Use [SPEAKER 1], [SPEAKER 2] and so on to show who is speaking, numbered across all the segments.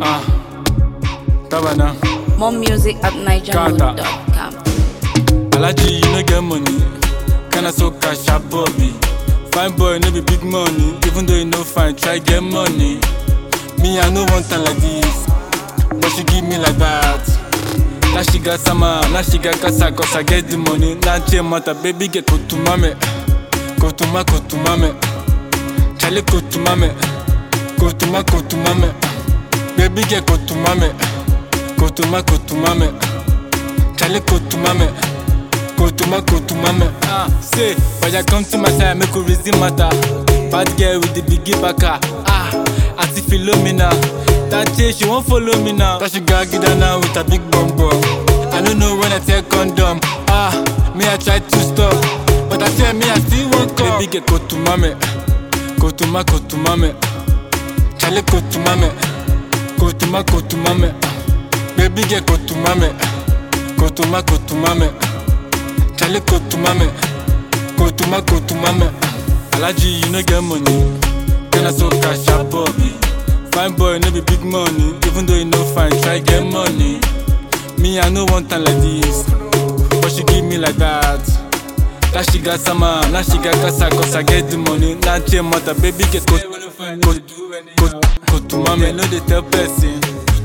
[SPEAKER 1] Ah, Tabana.
[SPEAKER 2] More music at nigernote.com.
[SPEAKER 1] Alaji, you no get money. Kinda so cash up, Bobby. Fine boy, no be big money. Even though you no fine, try get money. Me, I no want time like this. But she give me like that. Now she got sama, now she got kasa, cause I get the money. Now change matter, baby, get go to mame. Go to ma, go to mame. Charlie, go to mame. Go to ma, go to mame. Baby, get go to mame. Go to ma, go to mame. Charlie, go to mame. Go to ma, go to mame. Ah, say, but you come to my side, make you reason matter. Bad girl with the biggie backer. Ah, Auntie Philomena. That chick, she won't follow me now. Cause she got get down now with a big bum bum. I don't know when I take condom. Ah, me I try to stop. But I tell me I still won't come. Baby, get go to mame. Go to ma, go to mame. Charlie, go to mame. Go to ma, go to mame. Baby, get go to mame. Go to ma, go to mame. Charlie, go to mame. Go to ma, go to mame. Alaji, you no get money. Can I so cash up, Bobby? Fine boy, no be big money. Even though you no fine, try get money. Me, I no want time like this. But she give me like that. Now she got sama, now she got kasa, cause I get the money. Now change matter, baby, get go, go, go, go to mommy. No, they tell person.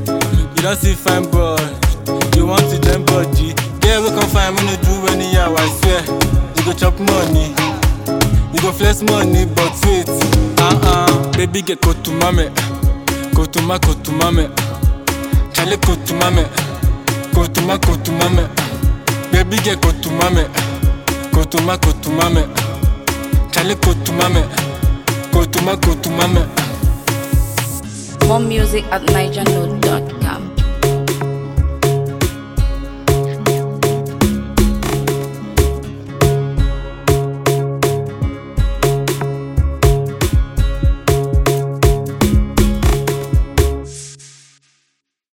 [SPEAKER 1] You don't see fine boy. You want to join body. Yeah, we can find me no do anyhow, I swear. You go chop money. You go flex money, but wait. Uh-uh. Baby, get go to mommy. Go to ma, go to mommy. Charlie, go to mommy. Go to ma, go to mommy. Baby, get go to mommy. Go to ma, go to mommy. Charlie, go to mommy. Go to ma, go to mommy.
[SPEAKER 2] More music at nigernote.com.